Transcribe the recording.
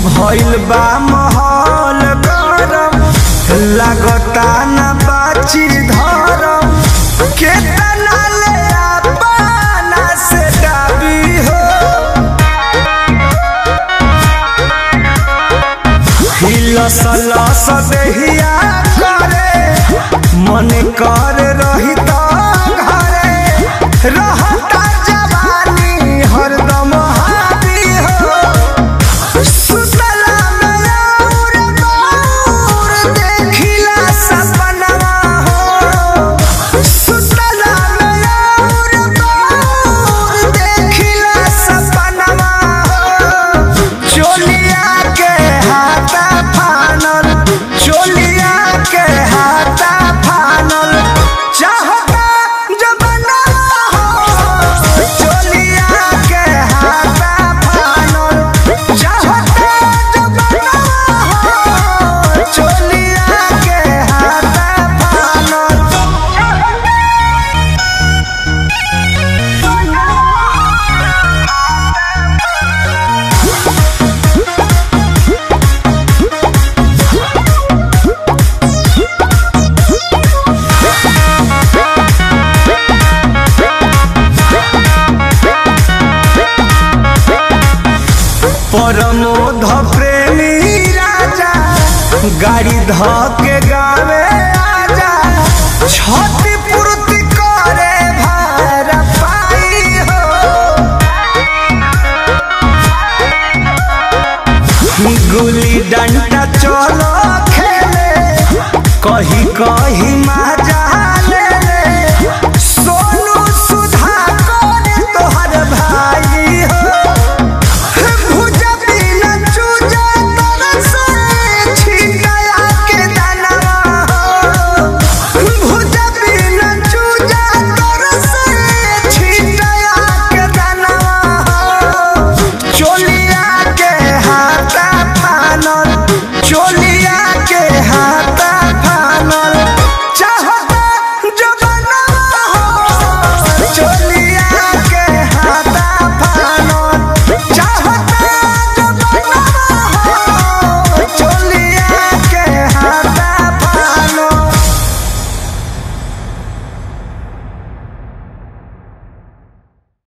भइल बा माहौल गरम लागता ना बाची धरम केतना ले अपना से डाबी हो हिलस लस देहिया करे मन कर रही त घरे रहता जवानी हरदम हावी हो सुतला में और बाउर देखिला सपनवा हो सुतला में और बाउर देखिला सपनवा हो चोलिया के हाथा फानल चोलिया के हाथा फानल चाहता जबना हो चोलिया के हाथा फानल चाहता जबना हो चोलिया के हाथा फानल परमोध प्रेमी राजा गाड़ी ध के गावे आजा छति पूर्ति करे भार पाई हो गुली डंडा चलो खेले कही कही मार